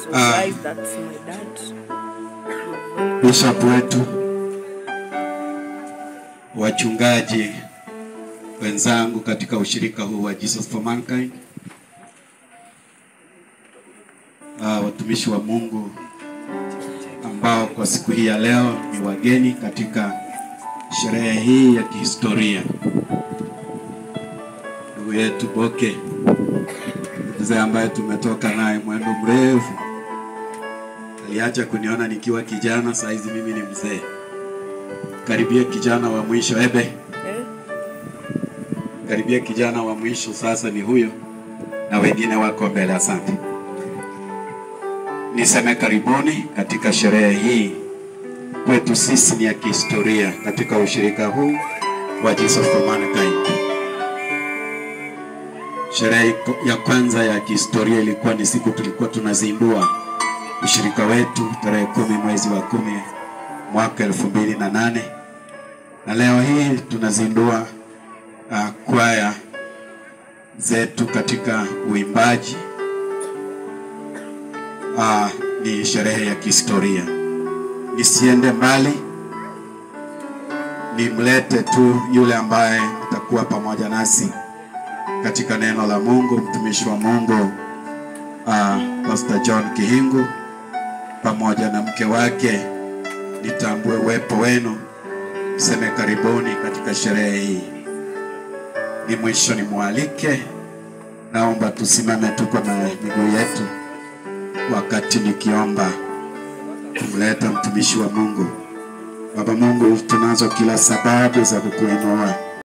Ah. Guys, that's my dad. bishop wetu, wachungaji wenzangu katika ushirika huu wa Jesus for Mankind, ah, watumishi wa Mungu ambao kwa siku hii ya leo ni wageni katika sherehe hii ya kihistoria. Ndugu yetu Boke, mzee ambaye tumetoka naye mwendo mrefu aliacha kuniona nikiwa kijana, saa hizi mimi ni mzee, karibia kijana wa mwisho. Ebe, Eh? karibia kijana wa mwisho sasa ni huyo, na wengine wako mbele. Asante. Niseme karibuni katika sherehe hii, kwetu sisi ni ya kihistoria katika ushirika huu wa Jesus for Mankind. Sherehe ya kwanza ya kihistoria ilikuwa ni siku tulikuwa tunazindua ushirika wetu tarehe kumi mwezi wa kumi mwaka elfu mbili na nane na leo hii tunazindua uh, kwaya zetu katika uimbaji. Uh, ni sherehe ya kihistoria. Nisiende mbali, nimlete tu yule ambaye atakuwa pamoja nasi katika neno la Mungu, mtumishi wa Mungu uh, Pastor John Kihingu pamoja na mke wake. Nitambue uwepo wenu, seme karibuni katika sherehe hii. Ni mwisho nimwalike, naomba tusimame tuko na miguu yetu wakati nikiomba kumleta mtumishi wa Mungu. Baba Mungu, tunazo kila sababu za kukuinua